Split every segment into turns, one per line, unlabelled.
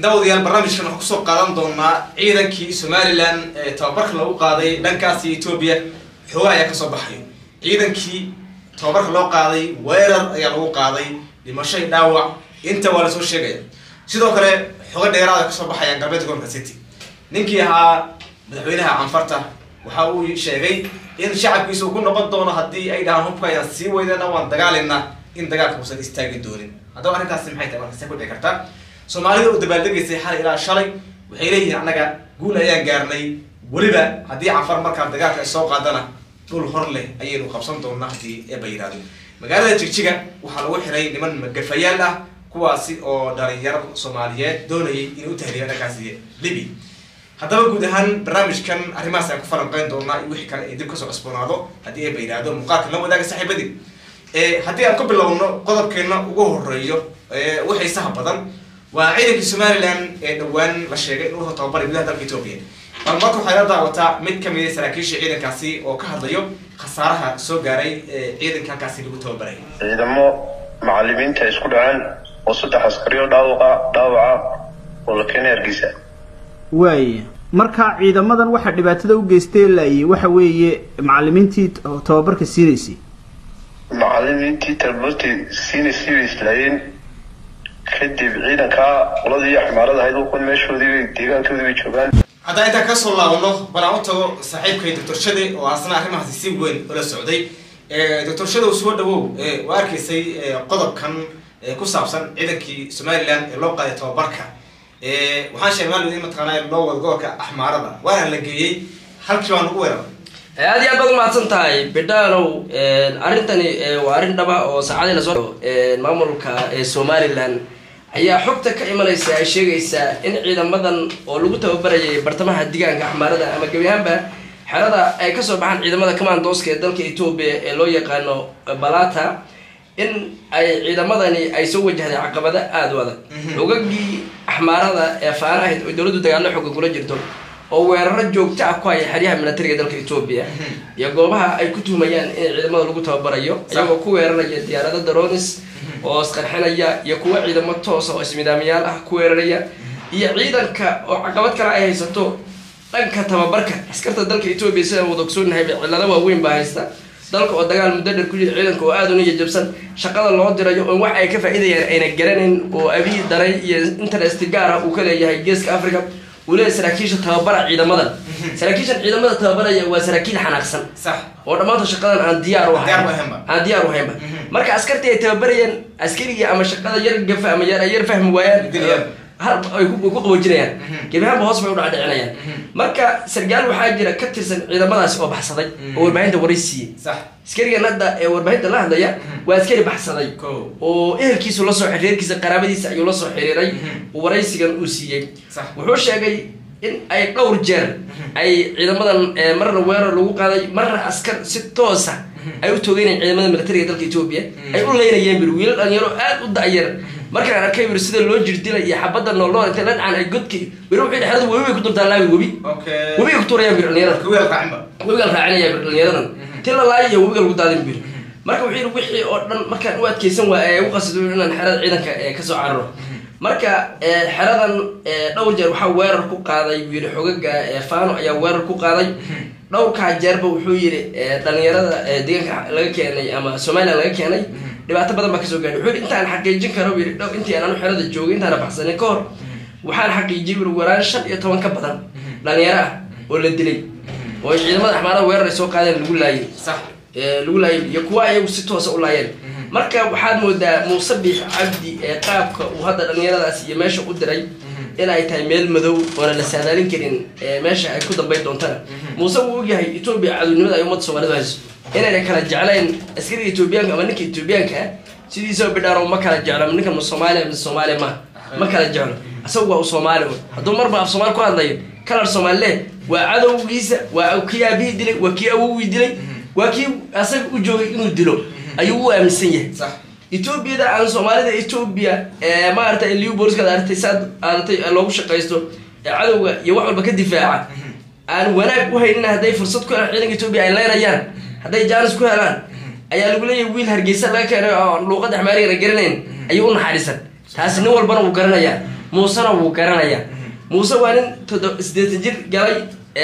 daawadayaal barnaamijkan waxaan kusoo qaadan doonaa ciidankii somalilan ee tababarka lagu qaaday dhankaasi etoobiya xoogaa ayaa kasoo baxayo ciidankii tababarka loo qaaday weerar ayaa lagu qaaday dhimashay dhaawac inta waa lasoo sheegaya sidoo kale xogo dheeraada kasoo baxayaan galbeedka gobolka city ninkii ahaa madaxweynaha canfarta waxa uu sheegay in shacabkiisa uu ku noqon doono haddii ay dhahaan hubka ayaan sii weydana waan dagaalina in dagaalka uusan istaagi doonin haddaba arrintaasi maxay tahay marka see ku dhici karta soomaalida u dabaaldegaysay xal ilaa shalay waxay leeyihiin annaga guul ayaan gaarnay weliba haddii canfar markaa dagaalka ay soo qaadana dhul hor leh ayaynu qabsan doonaa haddii eeba yidhahdo magaalada jigjiga waxaa lagu xiray niman magafayaal ah kuwaasi oo dhalinyaro soomaaliyeed doonayay inay u tahriya dhankaasi libi haddaba guud ahaan barnaamijkan arrimahaas ayaan ku falanqeyn doonaa iyo wixii kale ay dib kasoo cusboonaado haddii eeba yidhahdo muuqaalka la wadaaga saaxiibadii haddii aan ku bilowno qodobkeena ugu horeeyo ugu xiisaha badan waa ciidankii somalilan ee dhowaan la sheegay in uu tababaray gudaha dalka etoobiya bal marka waxay la daawataa mid kamid a saraakiisha ciidankaasi oo ka hadlayo khasaaraha soo gaaray ciidanka halkaasi lagu tababaray
ciidamo macalimiinta isku dhaceen oo saddex askariyo dhaawaqa dhaawaca oo la keenay hargeysa
waaya marka ciidamadan waxaa dhibaatada u geystay laayay waxa weeye macalimiintii tababarka siinaysay
macalimiintii tababartii siinaysay bay islaayeen kadib ciidankaa qoladii xamaarada ahayd ukun meeshoodii bay deegaankoodii bay joogaan
haddaan intaan kasoo laabano bal aan u tago saaxiibkay doctor shade oo asna arrimahaasi si weyn ula socday doctor shadow soo dhawow waa arkaysay qodobkan ku saabsan ciidankii somalilan ee loo qaaday tababarka waxaan sheegay maalin in mataqaanaa loo wado gobolka axmaarada waana la geeyey halkii baan ugu weeraray
aad iyo aad baad umahadsan tahay bidhaanow arrintani waa arrin dhaba oo saacadii lasoo maamulka somalilan ayaa xogta ka imanaysa ay sheegaysaa in ciidamadan oo lagu tababarayay bartamaha digaanka axmaarada ama gebi ahaanba xerada ay kasoo baxaan ciidamada commandooska ee dalka etoobiya ee loo yaqaano balata in ay ciidamadani ay soo wajahday caqabado aada u adag xogagii axmaarada ee faana ahayd oo dowladdu dagaallo xooga kula jirto oo weeraro joogto ah ku haya xeryaha militariga dalka etoobiya iyo goobaha ay ku tuhmayaan in ciidamada lagu tababarayo iyagoo ku weeraraya diyaarado daronis oo isqarxinaya iyo kuwa ciidamo toosa oo ismidaamayaal ah ku weeraraya iyo ciidanka oo caqabad kale ay haysato dhanka tababarka askarta dalka etoobiya sidaan wada ogsoonahay cillado waaweyn baa haysta dalka oo dagaal muddo dher ku jira ciidanka oo aada u niya jabsan shaqada loo dirayo oo wax ay ka faa'iidayaan ayna garanayn oo abiy daray iyo interest gaar ah uu ka leeyahay geeska africa uu leeyahay saraakiisha tababara ciidamadan saraakiishan ciidamada tababaraya waa saraakiil xanaaqsan
sax
oo dhammaantood shaqadan aan diyaar u
Diyaar u ahaynba.
aan diyaar u haynba marka askartii ay tababarayaan askarigii ama shaqada yar gafa ama yar ay yar fahmi waayaan
Dilayaan.
har ay ku ku qaboojinayaan gebi ahaanba hoos bay u dhacdhicinayaan marka sargaal waxaa jira ka tirsan ciidamadaasi oo baxsaday oo warbaahinta waray siiyey
sax
askarigan hadda ee warbaahinta la hadlaya waa askari baxsaday
Ko.
oo ehelkiisu lasoo reerkiisa qaraabadiisa ayuu lasoo xiriiray uu waraysigan uu siiyey
Sax.
wuxuu sheegay in ay dhowr jeer ay ciidamadan eh, marna weerar lagu qaaday marna askar si toosa ay u toogeynayan ciidamada militariga dalka etoobiya ay u leynayeen bir wiilal dhalinyaro aad u da'yar markaan arkay bir sida loo jirdilay iyo xabadda nooloo intay la dhacaan ay godki bir wuxuu dhexdada webi bay ku dultaan laabi webi
okay
webi ku tuurayaan bir dhalinyarada
kuweel raacinba
webiga la raacinaya bir dhalinyaradan ti la laayo iyo webiga lagu daadin bir marka wuxuu yidhi wixii oo dhan markaan u adkeysan waaya ee u qasido inaan xerada ciidanka ee kasoo cararo marka ee, xeradan ee, dhowr jeer waxaa weerar ku qaaday buu yidhi xogaga ee, faano ayaa weerar ku qaaday dhowrkaa jeerba wuxuu yidhi ee, dhalinyarada ee, deegaanka laga keenay ama somalilan laga keenay dhibaato badan baa kasoo gaadhay wuxuu yidhi intaan xaqiijin karo buu yidhi dhow intii aan anu xerada joogay intaana baxsanin ka hor waxaan xaqiijiyey buu yidhi waraan shan iyo toban ka badan dhalinyaro ah oo la dilay oo ciidamada axmaarada weerar ay soo qaadeen lagu laayay
sax
ee, lagu laayay iyo kuwa ayagu si toosa u laayeen marka waxaad moodaa muuse biix cabdi ee qaabka uu hadda dhalinyaradaas iyo meesha u diray inay tahay meel madow oona la saadaalin karin ee, meesha ay ku dambayn doontana muuse wuu ogyahay etoobiya cadownimada ay ummadda soomaalidu hayso inayna kala jeclayn askariga etoobiyaanka ama ninka etoobiyaanka ah sidiisaba bidhaaro ma kala jeclo ama ninkan ma soomaaliya mise soomaaliya ma ma kala jeclo asagu waa u soomaali wey hadduu marba af soomaali ku hadlayo kalar soomaalile waa cadowgiisa waa kii aabihii dilay waa kii awowgii dilay waa kii asaga u joogay inuu dilo ayuu u aaminsan yahay
sax
etoobiyada aan soomaalida etoobiya ee maaragtay liu booliskaad aragtay saad aadatay loogu shaqaysto ee cadowga iyo wax walba ka difaaca aan wanaag u haynin hadday fursad ku helaan ciidanka etoobiya ay leynayaan hadday jaanis ku helaan ayaa lagu leeyahay wiil hargeysa laga keenay oo luuqada xmaarigana garanayn ayuu u naxariisan taasi nin walbana wuu garanayaa muusena wuu garanayaa muuse waa nin todo sideetan jir galay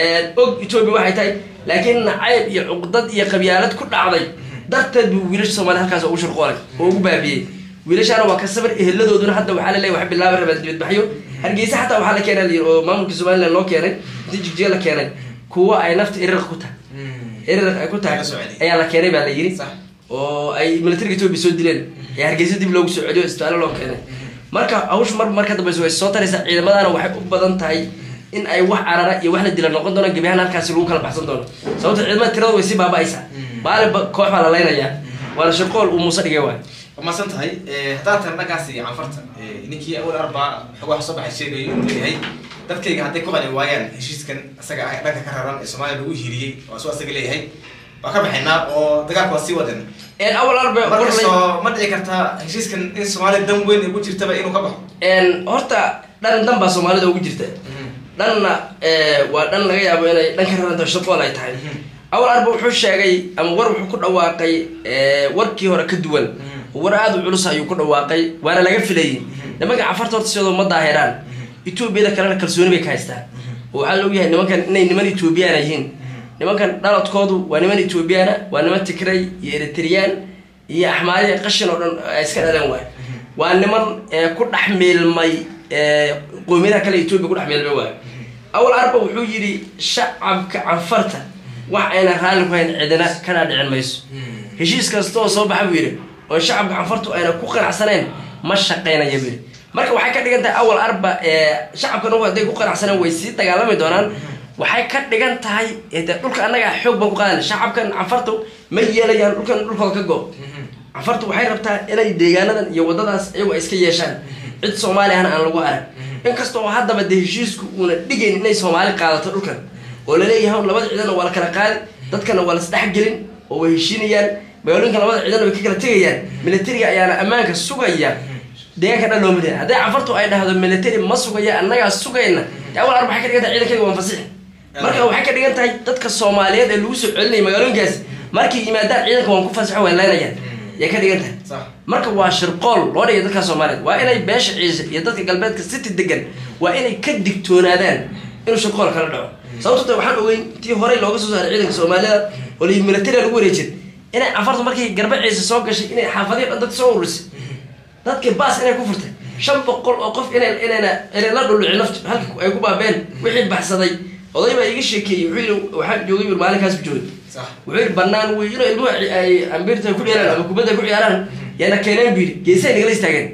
og etoobiya waxay tahay laakiin nacayb iyo cuqdad iyo qabyaalad ku dhacday darteed buu wiilasha soomaliya halkaas ugu shirqoolay oo ugu baabiyey wiilashaana waa ka sabar eheladooduna hadda waxaa la leeyahay wax bilaabi rabaa dibadbaxyo hargeysa xataa waxaa la keenay la yidhi oo maamulka somaliland loo keenay intii jigjiga la keenay kuwa ay nafta irirq ku tahay irirq ay ku tahay
Laga soo celiyey.
ayaa la keenay baa la yidhi
Sax.
oo ay militariga etoobiya soo dileen ee hargeysa dib loogu soo celiyo isbitaallo loo keenay marka hawsh mar marka dambeysa way soo taraysaa ciidamadaana waxay u badan tahay in ay wax carara iyo wax la dila noqon doonaan gebi ahaan halkaasi lagu kala baxsan doono sababta ciidamada tirada way sii baaba'aysaa maalinba koox baa la laynayaa waana shirqool uu muuse dhigay waay
waa mahadsan tahay haddaan tan dhankaasi canfarta ninkii awal arbaa xogaa soo baxay sheegayo inuu leeyahay dadkayga hadday ku qani waayaan heshiiskan isaga ah ee dhanka ka raran ee soomaaliya lagu hiiriyey waa suu asaga leeyahay waa ka baxaynaa oo dagaalka waa sii wadan
een awal arba warlay
markastoo ma dhici kartaa heshiiskan in soomaaliya dan weyn ay ku jirtaba inuu ka baxo
een horta dhan dan baa soomaalida ugu jirta dhanna eh, waa dhan laga yaabo inay dhan ka raranta shaqool ay tahay awal arba wuxuu sheegay ama war wuxuu ku dhawaaqay eh, warkii hore ka duwan war aada u culus ayuu ku dhawaaqay waana laga filayay nimanka cafarta horta sidoo ma daahiraan etoobiyada kalena kalsooni bay ka haystaan oo waxaa laog yahay nimankan inay niman etoobiyaana yihiin nimankan dhaladkoodu waa niman etoobiyaana waa niman tigray iyo eritriyaan iyo axmaadiya qashin oo dhan ay iska dhaleen waay waa niman eh, ku dhex miilmay eh, qowmiyadaha kale etoobiya ku dhex miilmay waay awal arba wuxuu yidhi shacabka canfarta wax ayna raalli ku hayn cidina kana dhicin mayso heshiis kasta oo soo baxa buu yidhi oo shacabka canfartu ayna ku qanacsanayn ma shaqaynaya buu yidhi marka waxay ka dhigan tahay awal arba ee shacabkan ugu hadday ku qanacsaneen way sii dagaalami doonaan waxay ka dhigan tahay ee dee dhulka annaga xoog baan ku qaadan shacabkan canfartu ma yeelayaan dhulkan dhulkooda ka go canfartu waxay rabtaa inay deegaanadan iyo wadadaas iyagu ay iska yeeshaan cid soomaaliyahana aan lagu arag inkasta oo haddaba dee heshiisku uuna dhigayn inay soomaali qaadato dhulkan oo laleeyahay labada ciidana waa la kala qaadi dadkana waa la isdhexgelin oo way heshiinayaan magaalooyinka labada ciidana way ka kala tegayaan militariga ayaana ammaanka sugaya deegaanka dhan looma leeyahay hadday cafartu ay dhahdo military ma sugaya annagaa sugayna dee awal arba waxay ka dhigan tahay ciidankayga waan fasixi marka waxay ka dhigan tahay dadka soomaaliyeed ee lagu soo celinaya magaalooyinkaas markay yimaadaan ciidanka waan ku fasaxo way laynayaan yay ka dhigan tahay
sax
marka waa shirqool loo dhigay dadka soomaaliyeed waa inay beesha ciise iyo dadka galbeedka city degan waa inay ka digtoonaadaan inuu shirqool kala dhaco sababto ta waxaan ogeyn tii horey looga soo saaray ciidanka soomaalida oo la militariga lagu wareejin inay cafartu markii garba ciise soo gashay inay xaafadihi dhan dadka soo ururisay dadkii baas inay ku furtay shan boqol oo qof inay inayna inay la dhulucin naftu halka ay ku baabeen wixii baxsaday oday baa iga sheekeeyey wuxuu yidhi waxaan joogay bur maalinkaas bu joogay
sax
wuxuu yidhi banaan wey inuu ilmuhu ay ambirta ku dheeraan ama kubadda ku ciyaaraan yaana keeneen bu yidhi geesay nagala istaageen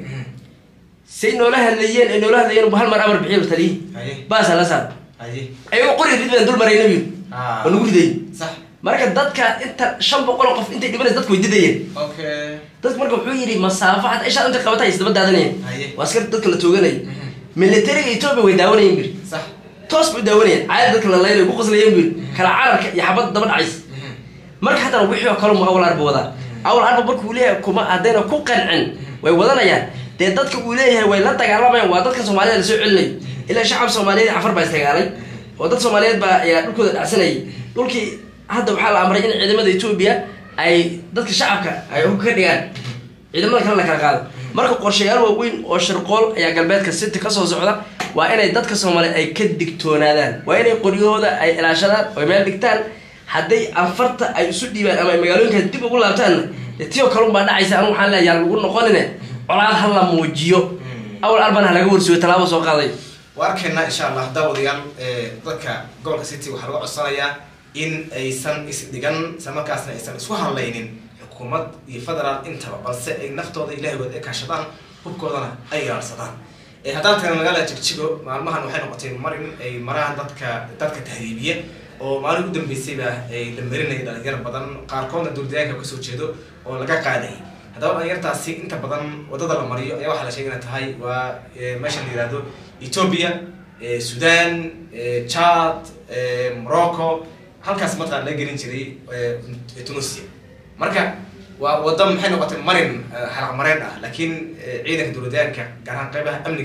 say noola hadlayeen ay noola hadlayeen bu hal mar amar bixiyo taliyi
haye
baasa la saar
haye
ayagoo qori rid baan dul marayna bu yidhi
Ah.
oo nagu ridayey
sax
marka dadka inta shan boqol oo qof intay dhibanaysa dadku way didayeen
okay
dadku marka wuxuu yidhi masaafo xataa ishaa intay qabata ay isdaba daadanayeen
Haye.
waa askar dadka la tooganayay militariga etoobiya way daawanayeen bir
sax
toos bay u daawanayeen caadi dadka la laylay ku qaslayeen bir kala cararka iyo xabadda daba dhacaysa marka haddana wixii oo kale mu awal arba wadaa awal arba marka uu leeyahay kuma haddayna ku qancin way wadanayaan dee dadka uu leeyahay way la dagaalamayaan waa dadka soomaalida lasoo celinayo ilaa shacab soomaaliyeed cafar baa isdagaalay oo dad soomaaliyeed baa ayaa dhulkooda dhacsanayay dhulkii hadda waxaa la amray in ciidamada etoobiya ay dadka shacabka ay hubka ka dhigaan ciidamada kale la kala qaado marka qorshayaal waaweyn oo shirqool ayaa galbeedka city ka soo socda waa inay dadka soomaaliyeed ay ka digtoonaadaan waa inay qoryahooda ay ilaashadaan oo meel dhigtaan hadday anfarta ay isu dhiibaan ama ay magaalooyinkaas dib ugu laabtaanna dee tiyo kalun baa dhacaysa anu waxaan leeyahay lagu noqonine colaad ha la muujiyo awal arban ha laga warsuyo tallaabo soo qaaday
waa arkaynaa insha allah daawadayaal ee, dadka gobolka city waxaa laga codsanayaa in aysan isdhigan isla markaasna aysan isku hadlaynin xukuumad iyo federaal intaba balse ay naftooda ilaahigood ay kaashadaan hubkoodana ay ilaalsadaan Ee, haddaan tagna magaalada jigjigo maalmahan waxay noqotay marin ay maraan dadka dadka tahriibiya oo maalin u dambeysayba ay la marinayay dhalinyar badan qaarkoodna duurdayaanka kasoo jeedo oo laga qaadayay haddaba dhalinyartaasi inta badan wadada la mariyo ayaa waxaa la sheegay inay tahay waa ee, meesha la yihahdo ethiopia ee, sudan ee, chad ee, morocco halkaas mataqaan laga gelin jiray ee, tunisia marka waa wada maxay noqotay marin xalaq mareen ah laakiin ee, ciidanka dowladaanka gaar ahaan qeybaha amniga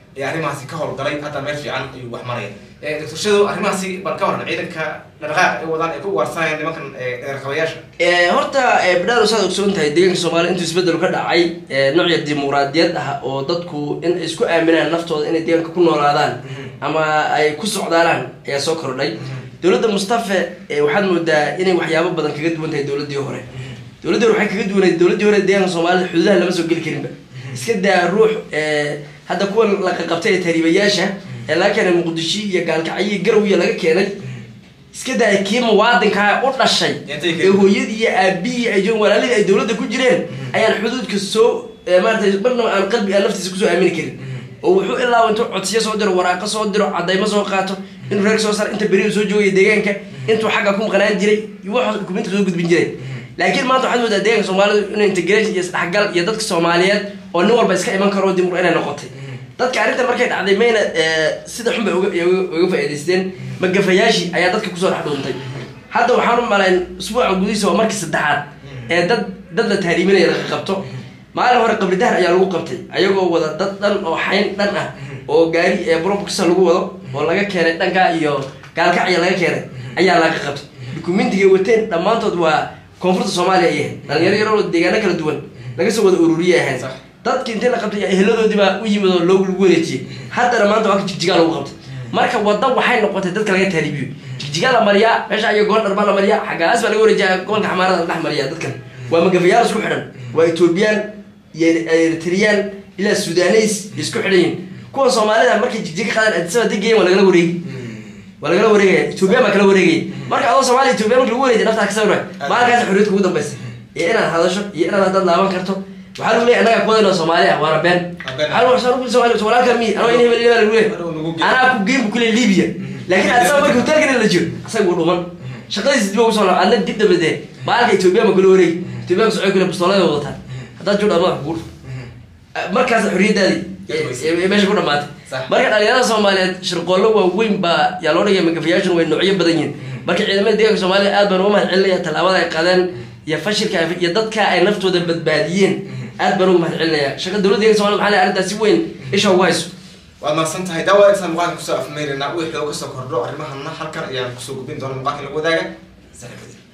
ee arrimahaasi ka howlgalay hadda meel fiican ayuu wax maraya doctor shadow arrimahaasi bal ka waran ciidanka dhaqdhaqaaq ay wadaan ay ku ugaarsanayaan nimankan dheerqabayaasha
horta bidhaar saad ogsoon tahay deegaanka soomaaliya intuu isbedel ka dhacay noocya dimuqraadiyad ah oo dadku in ay isku aaminaan naftooda inay deegaanka ku noolaadaan ama ay ku socdaalaan ayaa soo kordhay dowladda mustafe waxaad moodaa inay waxyaabo badan kaga duwan tahay dowladdii hore dowladdii hore waxay kaga duwanayd dowladdii hore deegaanka soomaalida xuduudaha lama soo geli karinba iska daa ruux hadda kuwan la qaqabtay ee tariibayaasha ee laga keenay muqdisho iyo gaalkacyo garowiya laga keenay iska daa kii muwaadinkaa u dhashay ee hooyadii iyo aabihii ay joogeen walaalihii ay dowladda ku jireen ayaan xuduudka soo maaratay marnaba aan qalbi aan naftiisa kusoo aamini karin oo wuxuu ilaa intuu codsiyo soo diro waraaqo soo diro cadaymo soo qaato inuu reer soo sar inta beriu soo joogaya deegaanka intuu xagga ku maqnaan jiray wax dukuminta soo gudbin jiray laakiin maanta waxaad moodaa deeganka soomaalidu inuu integration iyo isdhexgal iyo dadka soomaaliyeed oo nin walba iska iman karo dimur inay noqotay dadka arrintan markay dhacday mayna sida xun bay uga faa'idaysteen magafayaashii ayaa dadka kusoo dhex dhuuntay hadda waxaan u malayn usbuuca gudihiisa waa markii saddexaad ee dad dad la tahriiminaya laga qabto maalin hore qabri dahar ayaa lagu qabtay ayagoo wada dad dhan oo xayn dhan ah oo gaari ee brobkisa lagu wado oo laga keenay dhankaa iyo gaalkacya laga keenay ayaa laga qabtay dukumentiga wateen dhammaantood waa koonfurta soomaaliya ay ahayd dhalinyaro yaroo deegaano kala duwan laga soo wada ururiyay ahayd dadki intii la qabtay eheladoodii baa u yimid oo loo lagu wareejiyey haddana maanta waa ka jigjigaa lagu qabtay marka wadda waxay noqotay dadka laga taaribiyo jigjigaa la mariyaa meesha ayo goondhar baa la mariyaa xaggaas baa laga wareejiya gobolka xamaarada la dhex mariyaa dadkan waa magafayaal isku xidhan waa etoobiyaan iyo eritriyaan ilaa sudaneys isku xidhan yihin kuwan soomaalida markay jigjiga qaadaan adisaba degeyen waa lagala wareegi waa lagala wareegaya ethoobiyan baa kala wareegaya marka adoo soomaaliya ethoobiya marka lagu wareejiya naftaa ka sawira maalkaas xorriyadka ugu dambaysa iyo inaad hadasho iyo inaad haddaad laaban karto waxaa lagu leeyahy annaga kuwadayno soomaaliya waana been walaalka mi anoo in hebel lagu leeyahy anaa ku geyn bu kule libya laakiin adisaba marka hotelkana la jiro asaga wuu dhuman shaqadiisa dib ugu soo adna dib dabadee maalka ethoobiya ma kula wareegi ethoobiya ka socon kule bustooladii wadataan haddaad jooga madaxa kuguur markaas xorriyadaadii meesha ku dhamaatay marka dhalinyarada soomaaliyeed shirqoollo waaweyn baa yaa loo dhigaya magafayaashun way noocyo badan yihin marka ciidamada deeganka soomaliya aad baan uga mahad celinaya tallaabada ay qaadeen iyo fashilka iyo dadka ay naftooda badbaadiyeen aad baan uga mahad celinaya shaqa dowladda deeganka somalia maxaa arrintaas si weyn isha ugu hayso
waad mahadsan tahay daawa intaan muuqaalka kusoo afmeyrina wixii oo kasoo kordho arrimahana halkan ayaan kusoo gudbin doona muuqaalka lagu wadaaga saaxiibadii